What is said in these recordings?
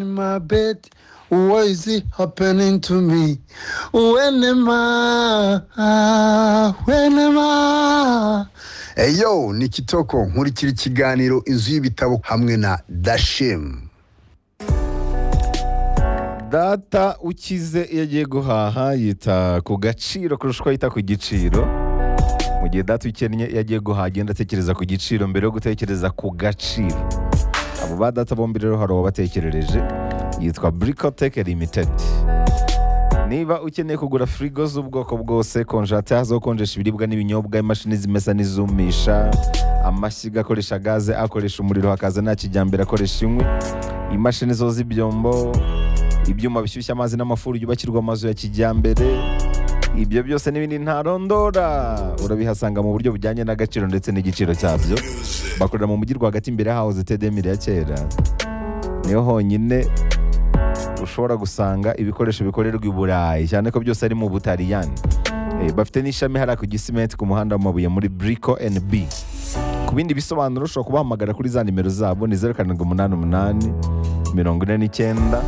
in my bed. What is it happening to me? When am I? When am I? eyo ni kitoko nkurikira ikiganiro inzu y'ibitabo hamwe na dashemu data ukize iyo agiye guhaha yita ku gaciro kurusha uko yita ku giciro mu gihe data ukennye iyo agiye guhaha agenda atekereza ku giciro mbere yo gutekereza ku gaciro abo ba data bombi rero hari uwabatekerereje yitwa burikoteke limitedi niba ukeneye kugura firigo z'ubwoko bwose konjateri zo gukonjesha ibiribwa n'ibinyobwa imashini zimesa n'izumisha amashyiga akoresha gaze akoresha umuriro hakaza nta kijyambere akoresha inkwi imashini zoza ibyombo ibyuma bishyushya amazi n'amafuru yubakirwa amazu ya kijyambere ibyo byose n'ibindi ntarondora urabihasanga mu buryo bujyanye n'agaciro ndetse n'igiciro cyabyo bakorera mu mujyi rwagati imbere y'ahahoze tedemire ya kera niho honyine ushobora gusanga ibikoresho bikorerwa i burayi cyane ko byose ari mu butaliyani Eh, bafite n'ishami hariya ku gisimenti ku muhanda w'amabuye muri brico nb ku bindi bisobanuro ushobora kubahamagara kuri za nimero zabo ni zeru karindwi umunani umunani mirongo ine n'icyenda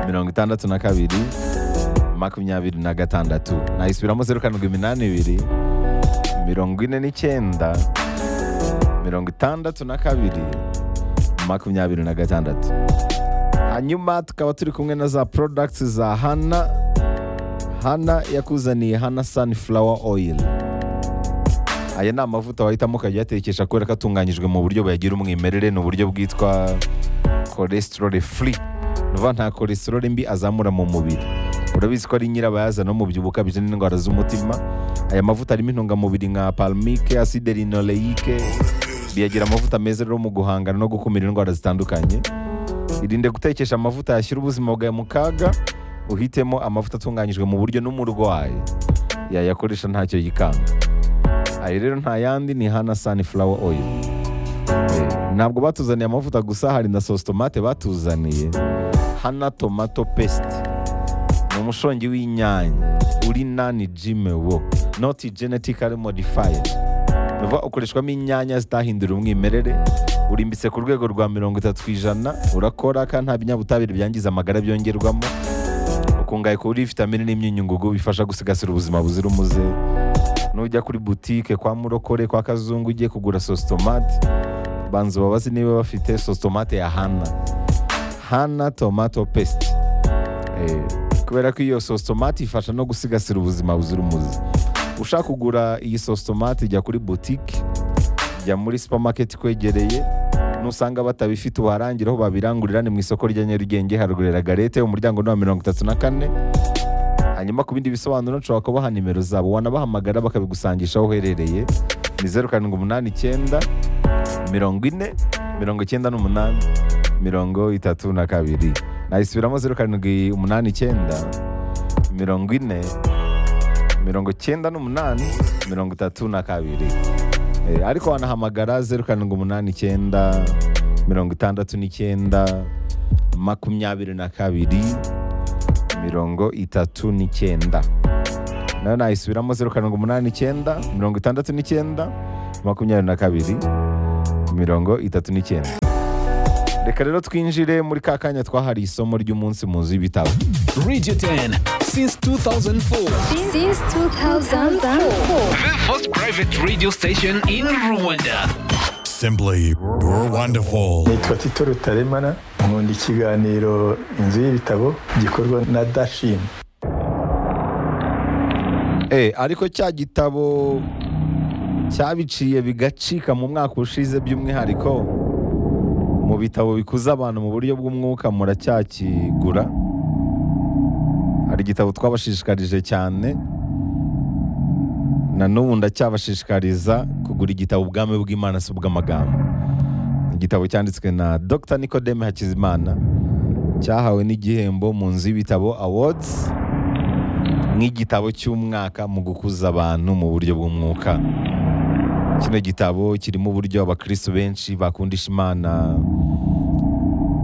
mirongo itandatu na kabiri makumyabiri na gatandatu nayisubiramo zeru karindwi iminani ibiri mirongo ine n'icyenda mirongo itandatu na kabiri makumyabiri na gatandatu hanyuma tukaba turi kumwe na za products za hana hana yakuzaniye hana sunflower oil aya ni amavuta wahitamo ukajya uyatekesha kubera ko atunganyijwe mu buryo buyagira umwimerere ni uburyo bwitwa cholesterol free ni ukuvuga nta cholesterol mbi azamura mu mubiri urabizi ko ari nyirabayazana w'umubyibuho ukabije n'indwara z'umutima aya mavuta arimo intungamubiri nka palmike acide linoleique biyagira amavuta meza rero mu guhangana no gukumira indwara zitandukanye irinde gutekesha amavuta yashyira ubuzima bwawe mu kaga uhitemo amavuta atunganyijwe mu buryo n'umurwayi yayakoresha ntacyo yikanga aya rero nta yandi ni hana sunflower oil Eh, ntabwo batuzaniye amavuta gusa hari na sositomate batuzaniye hana tomato paste ni umushongi w'inyanya uri nani jime wo noti genetically modified ni ukuvuga ukoreshwamo inyanya zitahindura umwimerere urimbitse ku rwego rwa mirongo itatu ku ijana urakora kandi nta binyabutabire byangiza amagara byongerwamo ukungahaye kuri vitamine n'imyunyungugu bifasha gusigasira ubuzima buzira umuze nujya kuri butike kwa murokore kwa kazungu ugiye kugura sositomate banza ubabaze niba bafite sositomate ya hana hana tomato paste Eh, kubera ko iyo sositomate ifasha no gusigasira ubuzima buzira umuze ushaka kugura iyi sositomate jya kuri butike jya muri supamaketi kwegereye nusanga batabifite ubarangire aho babirangurira ni mu isoko rya nyarugenge haruguru ya garete umuryango ni wa mirongo itatu na kane hanyuma ku bindi bisobanuro nshobora kubaha nimero zabo wanabahamagara bakabigusangisha aho uherereye ni zeru karindwi umunani icyenda mirongo ine mirongo icyenda n'umunani mirongo itatu na kabiri nayisubiramo zeru karindwi umunani icyenda mirongo ine mirongo icyenda n'umunani mirongo itatu na kabiri Eh, ariko wanahamagara zeru karindwi umunani icyenda mirongo itandatu n'icyenda makumyabiri na kabiri mirongo itatu n'icyenda nayo nayisubiramo zeru karindwi umunani icyenda mirongo itandatu n'icyenda makumyabiri na kabiri mirongo itatu n'icyenda reka rero twinjire muri ka kanya twahariye isomo ry'umunsi mu nzu y'ibitabo Radio 10 since 2004. since 2004. The first private radio station in Rwanda. Simply wonderful. nitwa tito rutaremara nkunda ikiganiro inzu y'ibitabo gikorwa na dashini Eh, ariko cya gitabo cyabiciye bigacika mu mwaka ushize by'umwihariko mu bitabo bikuza abantu mu buryo bw'umwuka muracyakigura hari igitabo twabashishikarije cyane na n'ubu ndacyabashishikariza kugura igitabo ubwami bw'imana si ubw'amagambo Ni igitabo cyanditswe na dr nikodeme hakizimana cyahawe n'igihembo mu nzu y'ibitabo awards nk'igitabo cy'umwaka mu gukuza abantu mu buryo bw'umwuka kino gitabo kirimo uburyo abakristo benshi bakundisha imana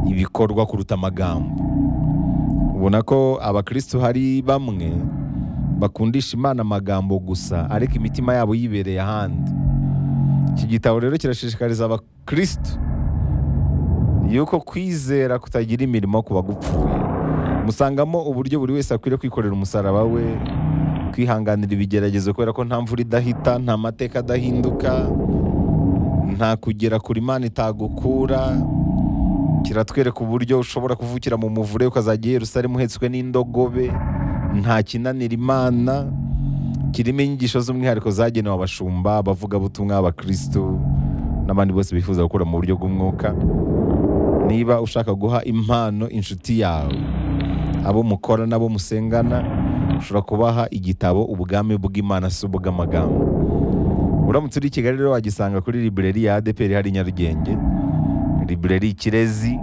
ibikorwa kuruta amagambo ubona ko abakristo hari bamwe bakundisha imana amagambo gusa ariko imitima yabo yibereye ahandi iki gitabo rero kirashishikariza abakristo yuko kwizera kutagira imirimo ku bagupfuye musangamo uburyo buri wese akwiriye kwikorera umusaraba we kwihanganira ibigeragezo kubera ko nta mvura idahita nta mateka adahinduka nta kugera kuri imana itagukura kiratwereka uburyo ushobora kuvukira mu muvure ukazajya i Yerusalemu uhetswe n'indogobe nta kinanira imana kirimo inyigisho z'umwihariko zagenewe abashumba abavugabutumwa abakirisitu n'abandi bose bifuza gukora mu buryo bw'umwuka niba ushaka guha impano inshuti yawe abo mukora n'abo musengana ushobora kubaha igitabo ubwami bw'imana si ubw'amagambo uramutse uri i kigali rero wagisanga kuri libreri ya adeperi hari i nyarugenge libreri kirezi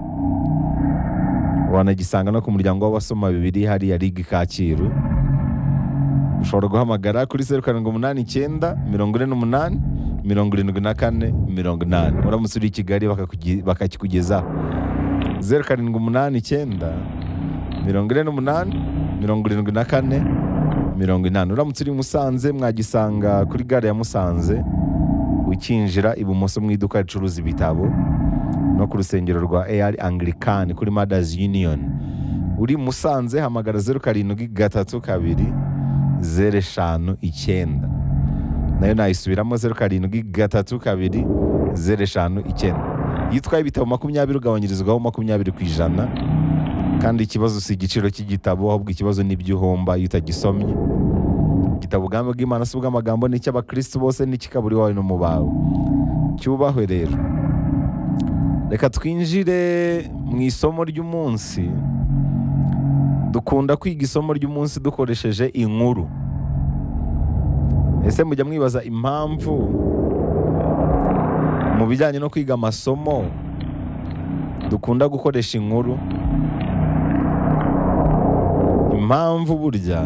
wanagisanga no ku muryango w'abasoma bibiri hariya rigi kacyiru ushobora guhamagara kuri zeru karindwi umunani icyenda mirongo ine n'umunani mirongo irindwi na kane mirongo inani uramutse uri i kigali bakakugi- bakakikugezaho zeru karindwi umunani icyenda mirongo ine n'umunani mirongo irindwi na kane mirongo inani uramutse uri i musanze mwagisanga kuri gare ya musanze ukinjira ibumoso mu iduka ricuruza ibitabo no ku rusengero rwa AR Anglican kuri Mothers Union uri i musanze hamagara zeru karindwi gatatu kabiri zeru eshanu icyenda nayo nayisubiramo zeru karindwi gatatu kabiri zeru eshanu icyenda iyo utwaye ibitabo makumyabiri ugabanyirizwaho makumyabiri ku ijana kandi ikibazo si igiciro cy'igitabo ahubwo ikibazo n'ibyo uhomba iyo utagisomye igitabo ubwami bw'imana si ubw'amagambo ni icy'abakristo bose n'icy'ikaburi wawe no mu bawe cyubahwe rero reka twinjire mu isomo ry'umunsi dukunda kwiga isomo ry'umunsi dukoresheje inkuru ese mujya mwibaza impamvu mu bijyanye no kwiga amasomo dukunda gukoresha inkuru impamvu burya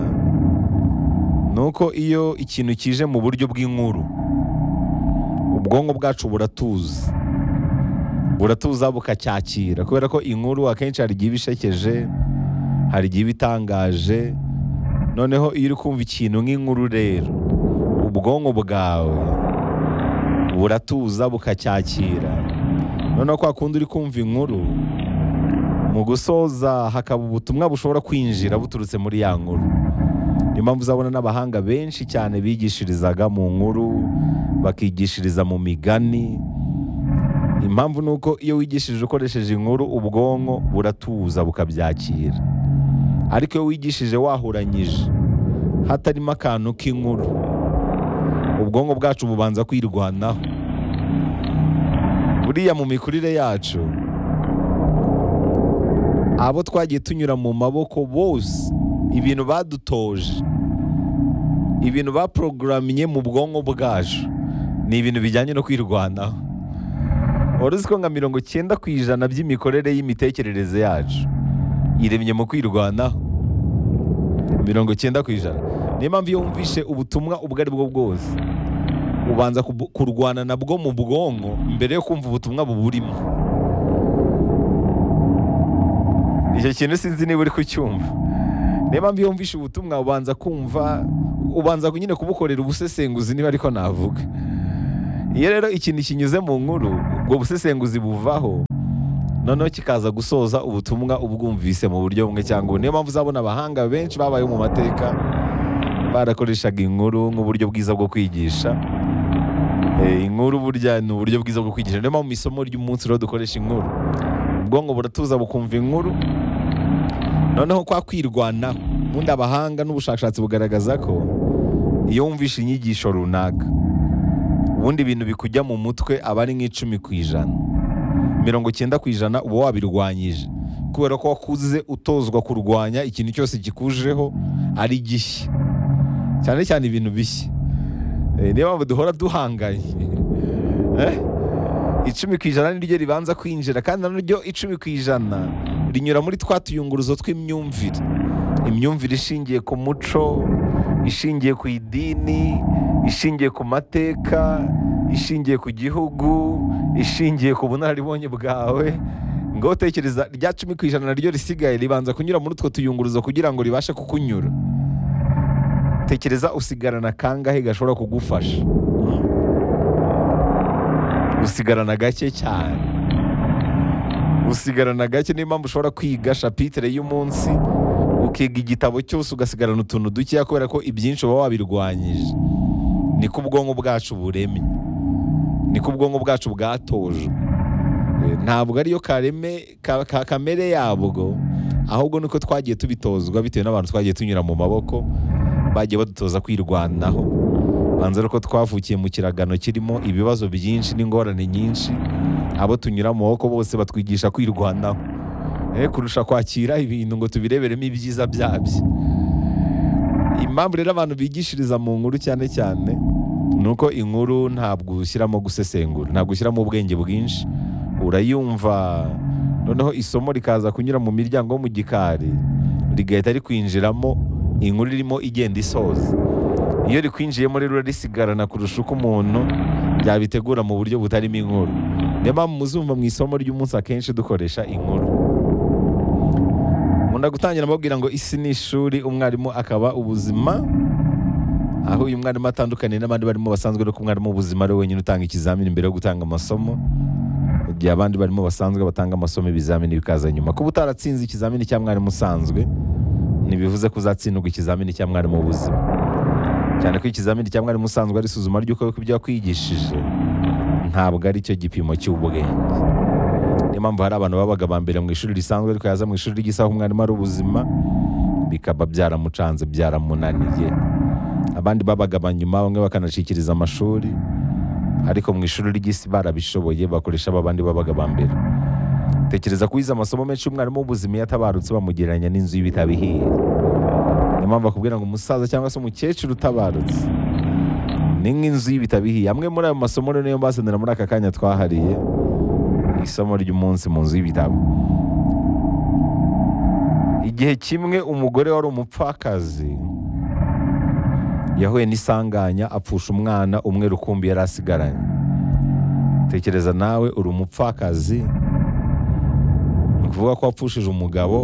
ni uko iyo ikintu kije mu buryo bw'inkuru ubwonko bwacu buratuza buratuza bukacyakira kubera ko inkuru akenshi hari igihe iba ishekeje hari igihe iba itangaje noneho iyo uri kumva ikintu nk'inkuru rero ubwonko bwawe buratuza bukacyakira noneho kwa kundi uri kumva inkuru mu gusoza hakaba ubutumwa bushobora kwinjira buturutse muri ya nkuru niyo mpamvu uzabona n'abahanga benshi cyane bigishirizaga mu nkuru bakigishiriza mu migani impamvu ni uko iyo wigishije ukoresheje inkuru ubwonko buratuza bukabyakira ariko iyo wigishije wahuranyije hatarimo akantu k'inkuru ubwonko bwacu bubanza kwirwanaho buriya mu mikurire yacu abo twagiye tunyura mu maboko bose ibintu badutoje ibintu baporogaraminye mu bwonko bwacu ni ibintu bijyanye no kwirwanaho wari uzi ko nka mirongo icyenda ku ijana by'imikorere y'imitekerereze yacu iremye mu kwirwanaho mirongo icyenda ku ijana niyo mpamvu iyo wumvishe ubutumwa ubwo ari bwo bwose ubanza kubu- kurwana nabwo mu bwonko mbere yo kumva ubutumwa buburimo icyo kintu sinzi niba uri kucyumva niyo mpamvu iyo wumvishe ubutumwa ubanza kumva ubanza nyine kubukorera ubusesenguzi niba ariko navuga iyo rero ikintu kinyuze mu nkuru ubwo busesenguzi buvaho noneho kikaza gusoza ubutumwa ubwumvise mu buryo bumwe cyangwa ubundi niyo mpamvu uzabona abahanga benshi babayeho mu mateka barakoreshaga inkuru nk'uburyo bwiza bwo kwigisha Eh, inkuru burya ni uburyo bwiza bwo kwigisha niyo mpamvu mu isomo ry'umunsi rero dukoresha inkuru ubwonko buratuza bukumva inkuru noneho kwa kwirwana ubundi abahanga n'ubushakashatsi bugaragaza ko iyo wumvishe inyigisho runaka ubundi ibintu bikujya mu mutwe aba ari nk'icumi ku ijana mirongo icyenda ku ijana uba wabirwanyije kubera ko wakuze utozwa kurwanya ikintu cyose kikujeho ari gishya cyane cyane ibintu bishya Eh, niyo mpamvu duhora duhanganye Eh? icumi ku ijana niryo ribanza kwinjira kandi naryo icumi ku ijana rinyura muri twa tuyunguruzo tw'imyumvire imyumvire ishingiye ku muco ishingiye ku idini ishingiye ku mateka ishingiye ku gihugu ishingiye ku bunararibonye bwawe ngo utekereza rya cumi ku ijana naryo risigaye ribanza kunyura muri utwo tuyunguruzo kugira ngo ribashe kukunyura tekereza usigarana kangahe gashobora kugufasha usigarana gake cyane usigarana gake niyo mpamvu ushobora kwiga shapitire y'umunsi ukiga igitabo cyose ugasigarana utuntu dukeya kubera ko ibyinshi uba wabirwanyije niko ubwonko bwacu buremye niko ubwonko bwacu bwatojwe Eh, ntabwo ariyo kareme ka- ka- kamere yabwo ahubwo nuko twagiye tubitozwa bitewe n'abantu twagiye tunyura mu maboko bagiye badutoza kwirwanaho banza ari uko twavukiye mu kiragano kirimo ibibazo byinshi n'ingorane nyinshi abo tunyura mu maboko bose batwigisha kwirwanaho Eh, kurusha kwakira ibintu ngo tubireberemo ibyiza byabyo impamvu rero abantu bigishiriza mu nkuru cyane cyane ni uko inkuru ntabwo ushyiramo gusesengura ntabwo ushyiramo ubwenge bwinshi urayumva noneho isomo rikaza kunyura mu miryango yo mu gikari rigahita rikwinjiramo inkuru irimo igenda isoza iyo rikwinjiyemo rero risigarana kurusha uko umuntu yabitegura mu buryo butarimo inkuru niyo mpamvu muzumva mu isomo ry'umunsi akenshi dukoresha inkuru nkunda gutangira mbabwira ngo isi ni ishuri umwarimu akaba ubuzima aho uyu mwarimu atandukaniye n'abandi barimo basanzwe ariko umwarimu w'ubuzima ari we wenyine utanga ikizamini mbere yo gutanga amasomo mu gihe abandi barimo basanzwe batanga amasomo ibizamini bikaza nyuma kuba utaratsinze ikizamini cya mwarimu usanzwe ntibivuze ko uzatsindwa ikizamini cya mwarimu w'ubuzima cyane ko ikizamini cya mwarimu usanzwe ari isuzuma ry'uko ibyo wakwigishije ntabwo ari cyo gipimo cy'ubwenge niyo mpamvu hari abantu babaga ba mbere mu ishuri risanzwe ariko yaza mu ishuri ry'isaha umwarimu ari ubuzima bikaba byaramucanze byaramunaniye abandi babaga ba nyuma bamwe bakanacikiriza amashuri ariko mu ishuri ry'isi barabishoboye bakoresha ba bandi babaga ba mbere tekereza ko wize amasomo menshi umwarimu w'ubuzima iyo atabarutse bamugereranya n'inzu y'ibitabo ihiye niyo mpamvu bakubwira ngo umusaza cyangwa se umukecuru utabarutse ni nk'inzu y'ibitabo ihiye amwe muri ayo masomo rero niyo mbazanira muri aka kanya twahariye isomo ry'umunsi mu nzu y'ibitabo igihe kimwe umugore wari umupfakazi yahuye n'isanganya apfusha umwana umwe rukumbi yari asigaranye tekereza nawe uri umupfakazi ni ukuvuga ko wapfushije umugabo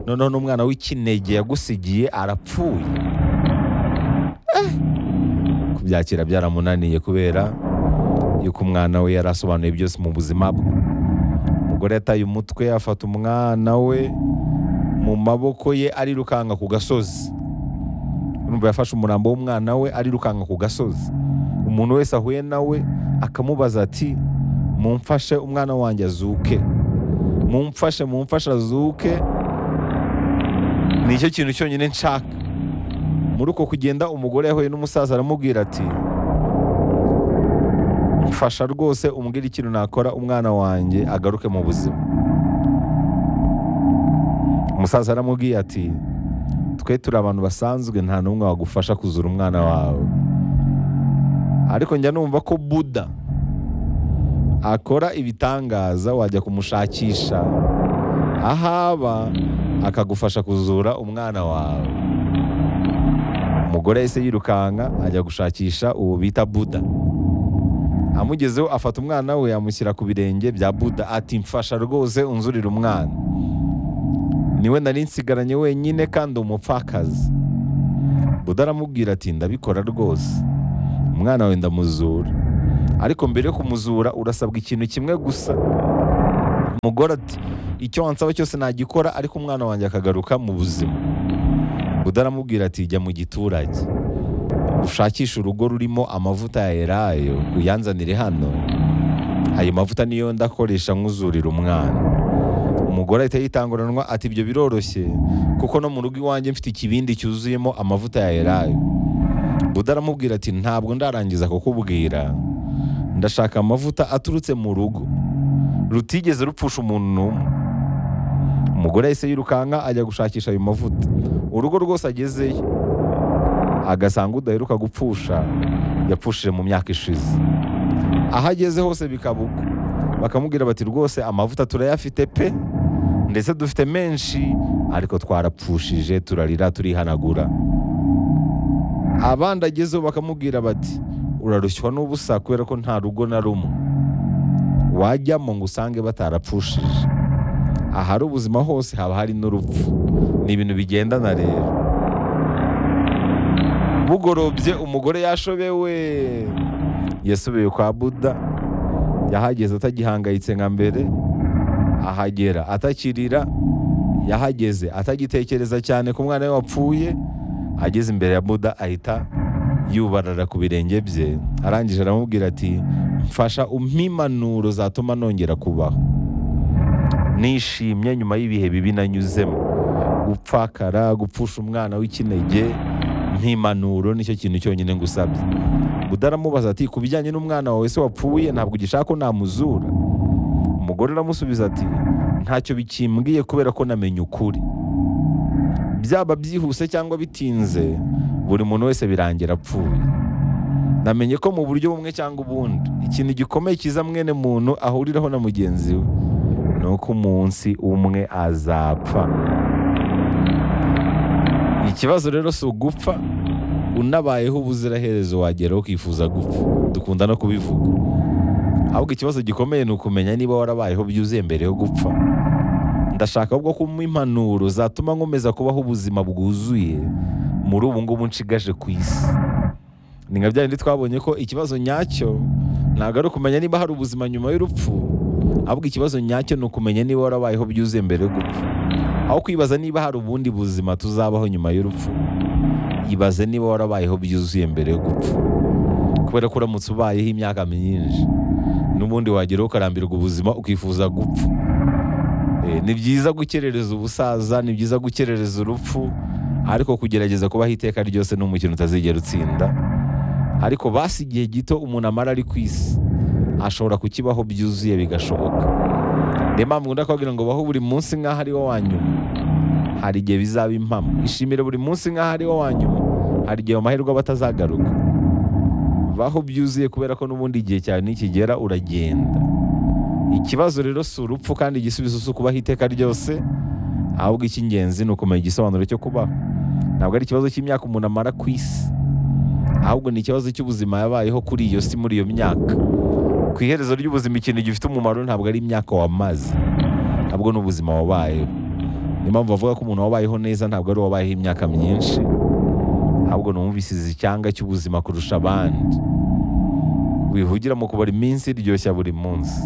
noneho n'umwana w'ikinege yagusigiye arapfuye Eh! kubyakira byaramunaniye kubera yuko umwana we yari asobanuye byose mu buzima bwe umugore yataye umutwe afata umwana we mu maboko ye arirukanka ku gasozi urumva yafashe umurambo w'umwana we arirukanka ku gasozi umuntu wese ahuye nawe akamubaza ati mumfashe umwana wanjye azuke mumfashe mumfashe azuke nicyo kintu cyonyine nshaka muri uko kugenda umugore yahuye n'umusaza aramubwira ati mfasha rwose umbwire ikintu nakora umwana wanjye agaruke mu buzima umusaza aramubwiye ati twe turi abantu basanzwe nta n'umwe wagufasha kuzura umwana wawe ariko njya numva ko buda akora ibitangaza wajya kumushakisha ahaba akagufasha kuzura umwana wawe umugore yahise yirukanka ajya gushakisha uwo bita buda amugezeho afata umwana we amushyira ku birenge bya buda ati mfasha rwose unzurira umwana niwe nari nsigaranye wenyine kandi umupfakazi buda aramubwira ati ndabikora rwose umwana wenda muzura ariko mbere yo kumuzura urasabwa ikintu kimwe gusa umugore ati icyo wansaba cyose nagikora ariko umwana wanjye akagaruka mu buzima buda aramubwira ati jya mu giturage ushakishe urugo rurimo amavuta ya elayo uyanzanire hano ayo mavuta niyo ndakoresha nk'uzurira umwana umugore ahita yitanguranwa ati ibyo biroroshye kuko no mu rugo iwanjye mfite ikibindi cyuzuyemo amavuta ya elayo buda aramubwira ati ntabwo ndarangiza kukubwira ndashaka amavuta aturutse mu rugo rutigeze rupfusha umuntu n'umwe umugore yahise yirukanka ajya gushakisha ayo mavuta urugo rwose agezeyo agasanga udaheruka gupfusha yapfushije mu myaka ishize aho ageze hose bikaba uko bakamubwira bati rwose amavuta turayafite pe ndetse dufite menshi ariko twarapfushije turarira turihanagura abandi agezeho bakamubwira bati urarushywa n'ubusa kubera ko nta rugo na rumwe wajyamo ngo usange batarapfushije ahari ubuzima hose haba hari n'urupfu ni ibintu bigendana rero bugorobye umugore yashobewe yasubiye kwa buda yahageze atagihangayitse nka mbere ahagera atakirira yahageze atagitekereza cyane ku mwana we wapfuye ageze imbere ya buda ahita yubarara ku birenge bye arangije aramubwira ati mfasha impanuro zatuma nongera kubaho nishimye nyuma y'ibihe bibi nanyuzemo gupfakara gupfusha umwana w'ikinege nk'impanuro nicyo kintu cyonyine ngusabye buda aramubaza ati ku bijyanye n'umwana wawe se wapfuye ntabwo ugishaka ko namuzura umugore aramusubiza ati ntacyo bikimbwiye kubera ko namenye ukuri byaba byihuse cyangwa bitinze buri muntu wese birangira apfuye namenye ko mu buryo bumwe cyangwa ubundi ikintu gikomeye cyiza mwene muntu ahuriraho na mugenzi we ni uko umunsi umwe azapfa ikibazo rero si ugupfa unabayeho ubuziraherezo wagera ukifuza gupfa dukunda no kubivuga ahubwo ikibazo gikomeye ni ukumenya niba warabayeho byuzuye mbere yo gupfa ndashaka ahubwo kumpa impanuro zatuma nkomeza kubaho ubuzima bwuzuye muri ubu ngubu nshigaje ku isi ni nka bya bindi twabonye ko ikibazo nyacyo ntabwo ari ukumenya niba hari ubuzima nyuma y'urupfu ahubwo ikibazo nyacyo ni ukumenya niba warabayeho byuzuye mbere yo gupfa aho kwibaza niba hari ubundi buzima tuzabaho nyuma y'urupfu ibaze niba warabayeho byuzuye mbere yo gupfa kubera ko uramutse ubayeho imyaka myinshi n'ubundi wageraho ukarambirwa ubuzima ukifuza gupfa Eh, ni byiza gukerereza ubusaza ni byiza gukerereza urupfu ariko kugerageza kubaho iteka ryose ni umukino utazigera utsinda ariko basi igihe gito umuntu amara ari ku isi ashobora kukibaho byuzuye bigashoboka niyo mpamvu ngunda kubabwira ngo baho buri munsi nk'aho ari wo wa nyuma hari igihe bizaba impamo ishimire buri munsi nk'aho ari wo wa nyuma hari igihe mu mahirwe aba atazagaruka baho byuzuye kubera ko n'ubundi igihe cyawe nikigera uragenda ikibazo rero si urupfu kandi igisubizo si ukubaho iteka ryose ahubwo icy'ingenzi ni ukumenya igisobanuro cyo kubaho ntabwo ari ikibazo cy'imyaka umuntu amara ku isi ahubwo ni ikibazo cy'ubuzima yabayeho kuri iyo si muri iyo myaka ku iherezo ry'ubuzima ikintu gifite umumaro ntabwo ari imyaka wamaze ahubwo ni ubuzima wabayeho niyo mpamvu bavuga ko umuntu wabayeho neza ntabwo ari uwabayeho imyaka myinshi ahubwo ni uwumvisize icyanga cy'ubuzima kurusha abandi wihugira mu kubara iminsi ryoshya buri munsi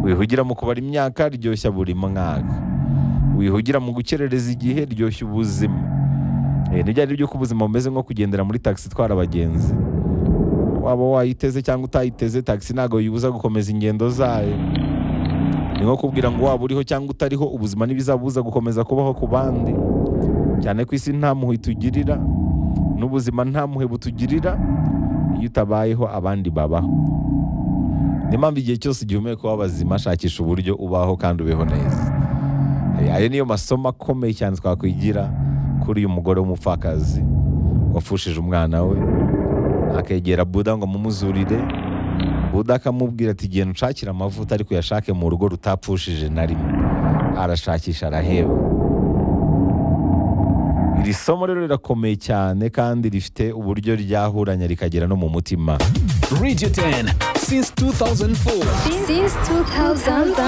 wihugira mu kubara imyaka ryoshya buri mwaka wihugira mu gukerereza igihe ryoshya ubuzima Eh, nibyo ari byo ko ubuzima bumeze nko kugendera muri tagisi itwara abagenzi waba wayiteze cyangwa utayiteze tagisi ntabwo yibuza gukomeza ingendo zayo ni nko kubwira ngo waba uriho cyangwa utariho ubuzima ntibizabuza gukomeza kubaho ku bandi cyane ko isi nta mpuhwe itugirira n'ubuzima nta mpuhwe butugirira iyo utabayeho abandi babaho niyo mpamvu igihe cyose igihe umweko w'abazima shakisha uburyo ubaho kandi ubeho neza Eh, ayo niyo masomo akomeye cyane twakwigira kuri uyu mugore w'umupfakazi wafushije umwana we akegera buda ngo mumuzurire buda akamubwira ati genda unshakire amavuta ariko uyashake mu rugo rutapfushije na rimwe arashakisha araheba iri somo rero rirakomeye cyane kandi rifite uburyo ryahuranya rikagera no mu mutima Radio 10 since 2004. Since 2004.